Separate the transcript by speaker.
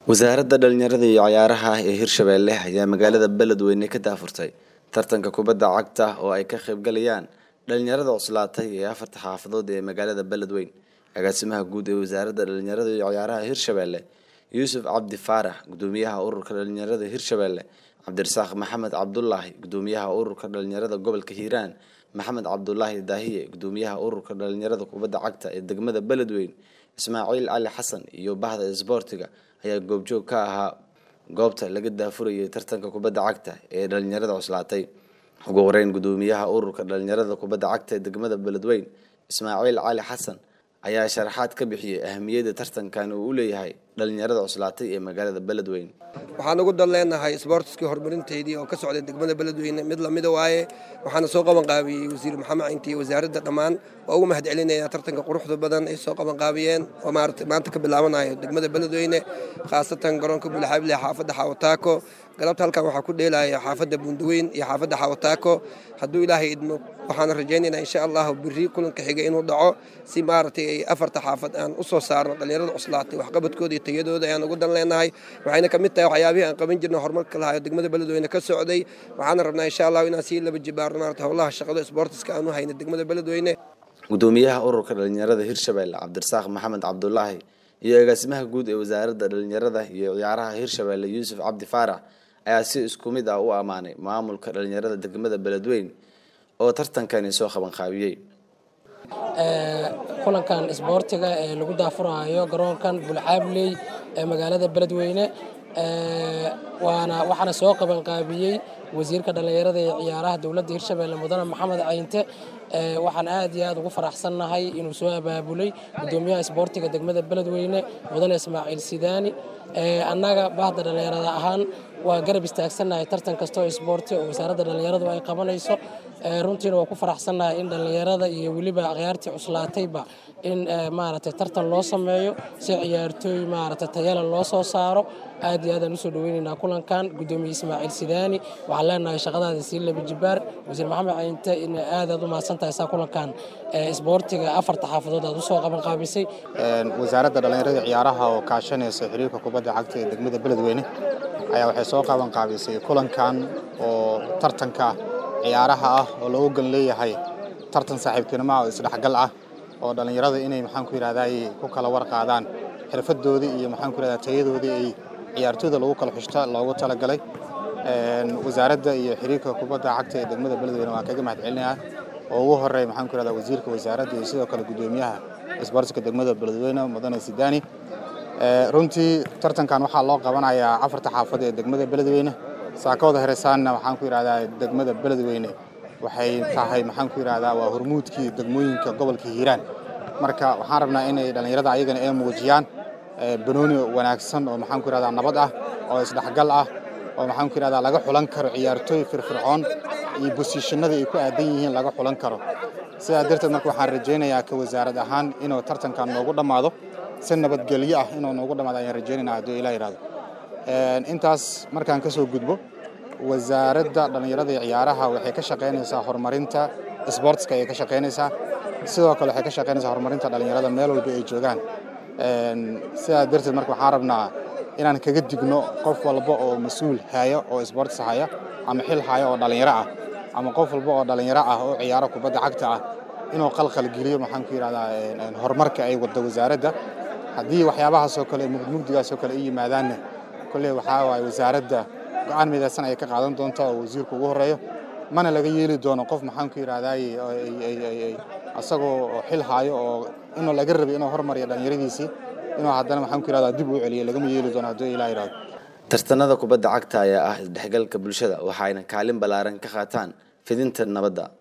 Speaker 1: wasaaradda dhalinyarada iyo cayaaraha ee hirshabeelle ayaa magaalada beledweyne ka daafurtay tartanka kubadda cagta oo ay ka qaybgalayaan dhalinyarada cuslaatay ee afarta xaafadood ee magaalada beledweyne agaasimaha guud ee wasaaradda dhalinyarada iyo cayaaraha hirshabeelle yuusuf cabdi faarax gudoomiyaha ururka dhalinyarada hirshabeelle cabdirasaaq maxamed cabdulaahi gudoomiyaha ururka dhalinyarada gobolka hiiraan maxamed cabdulaahi daahiye gudoomiyaha ururka dhalinyarada kubadda cagta ee degmada beledweyne ismaaciil cali xasan iyo bahda isboortiga ayaa goobjoog ka ahaa goobta laga daafurayay tartanka kubadda cagta ee dhalinyarada cuslaatay ugu horeyn gudoomiyaha ururka dhalinyarada kubadda cagta ee degmada beledweyne ismaaciil cali xasan ayaa sharaxaad ka bixiyey ahamiyadda tartankan uu u leeyahay dhalinyarada cuslaatay ee magaalada beledweyne
Speaker 2: waxaan ugu dan leenahay sboortiskii horumarinteydii oo ka socday degmada beledweyne mid lamida waaye waxaana soo qabanqaabiyey wasiir maxamed cinti iyo wasaaradda dhammaan waa ugu mahad celinaya tartanka quruxda badan ay soo qabanqaabiyeen oo maarata maanta ka bilaabanayo degmada beledweyne khaasatan garoonka bulxable xaafadda xawataako galabta halkan waxaa ku dheelaya xaafadda bundaweyn iyo xaafadda xawataako hadduu ilaahay idmo waxaana rajaynaynaa insha allahu biri kulanka xiga inuu dhaco si maaragtay ay afarta xaafad aan u soo saarno dhallinyarada cuslaatay waxqabadkooda iyo tayadooda ayaan ugu dan leenahay waxayna ka mid tahay waxyaabihii aan qaban jirna horumarka lahayo degmada beledweyne ka socday waxaana rabnaa insha allahu inaan sii laba jibaarno maarata howlaha shaqada isboortiska aan u hayna degmada beledweyne
Speaker 1: gudoomiyaha ururka dhalinyarada hirshabeelle cabdirasaaq maxamed cabdulaahi iyo agaasimaha guud ee wasaaradda dhalinyarada iyo ciyaaraha hirshabeelle yuusuf cabdi faarax ayaa si isku mid ah u ammaanay maamulka dhalinyarada degmada beledweyne oo tartankani soo qabanqaabiyey
Speaker 3: kulankan isboortiga ee lagu daafurayo garoonkan bulcaabley ee magaalada beledweyne waana waxaana soo qabanqaabiyey wasiirka dhallinyarada ee ciyaaraha dowladda hirshabeelle mudane maxamed cayinte waxaan aad iyo aad ugu faraxsannahay inuu soo abaabulay gudoomiyaha isboortiga degmada beledweyne mudane ismaaciil sidaani annaga bahda dhallinyarada ahaan waa garab istaagsannahay tartan kastoo isboorti oo wasaaradda dhallinyaradu ay qabanayso runtiina waa ku faraxsannahay in dhallinyarada iyo weliba akhyaartii cuslaatayba in maaragtay tartan loo sameeyo si ciyaartooy maaragtay tayala loo soo saaro aad iyo aadaan usoo dhaweynaynaa kulankan gudoomiye ismaaciil sidaani waxaan leenahay shaqadaada sii laba jibaar wasiir maxamed cayinte in aad aad u mahadsantahay saa kulankan isboortiga afarta xaafadood aad usoo qaban qaabisay
Speaker 4: wasaaradda dhallinyarada ciyaaraha oo kaashanaysa xiriirka kubadda cagta ee degmada beledweyne ayaa waxay soo qaban qaabisay kulankan oo tartanka ciyaaraha ah oo loogu gan leeyahay tartan saaxiibtinimo ah oo isdhexgal ah oo dhallinyarada inay maxaan ku yidhahdaay ku kala warqaadaan xirfadoodii iyo maxaan ku yidhahdaa tayadoodii ay ciyaartooyda lagu kala xushta loogu talagalay wasaaradda iyo xiriirka kubadda cagta ee degmada beledweyne waan kaga mahad celinayaa oo ugu horey maxaan ku yidhahdaa wasiirka wasaaradda iyo sidoo kale gudoomiyaha isboortiska degmada beledweyne mudane sidaani runtii tartankan waxaa loo qabanayaa afarta xaafad ee degmada beledweyne saakooda heresaanna waxaan ku yidhahdaa degmada beledweyne waxay tahay maxaan ku yidhahdaa waa hormuudkii degmooyinka gobolka hiiraan marka waxaan rabnaa inay dhallinyarada ayagana ay muujiyaan banooni wanaagsan oo maxaan ku yidhahdaa nabad ah oo isdhexgal ah oo maxaan ku yidhahdaa laga xulan karo ciyaartooy firfircoon iyo bosiishanada ay ku aadan yihiin laga xulan karo sidaa darteed marka waxaan rajaynayaa ka wasaarad ahaan inuu tartankan noogu dhammaado si nabadgelyo ah inuu noogu dhammaado ayaan rajaynayna hadduu ilaa yidhahdo intaas markaan ka soo gudbo wasaaradda dhallinyarada iyo ciyaaraha waxay ka shaqaynaysaa horumarinta isboortiska ayay ka shaqaynaysaa sidoo kale waxay ka shaqaynaysaa horumarinta dhallinyarada meel walba ay joogaan sidaa darteed marka waxaan rabnaa inaan kaga digno qof walba oo mas-uul haya oo isboortis haya ama xil haya oo dhallinyaro ah ama qof walba oo dhallinyaro ah oo ciyaaro kubadda cagta ah inuu qalqalgeliyo maxaan ku yidhahdaa horumarka ay wadda wasaaradda haddii waxyaabahaasoo kale mugmugdigaasoo kale ay yimaadaanna kolley waxaa waaye wasaaradda go-aan midaysan ayay ka qaadan doontaa oo wasiirku ugu horreeyo mana laga yeeli doono qof maxaan ku yidhahdaay asagoo xil haayo oo inuu laga rabay inuu hormariyo dhallinyaradiisii inuu haddana maxaan ku yidhahdaa dib uu celiyo lagama yeeli doono hadduu ilaa yidhahdo
Speaker 1: tartanada kubadda cagta ayaa ah isdhexgalka bulshada waxayna kaalin ballaaran ka qaataan fidinta nabadda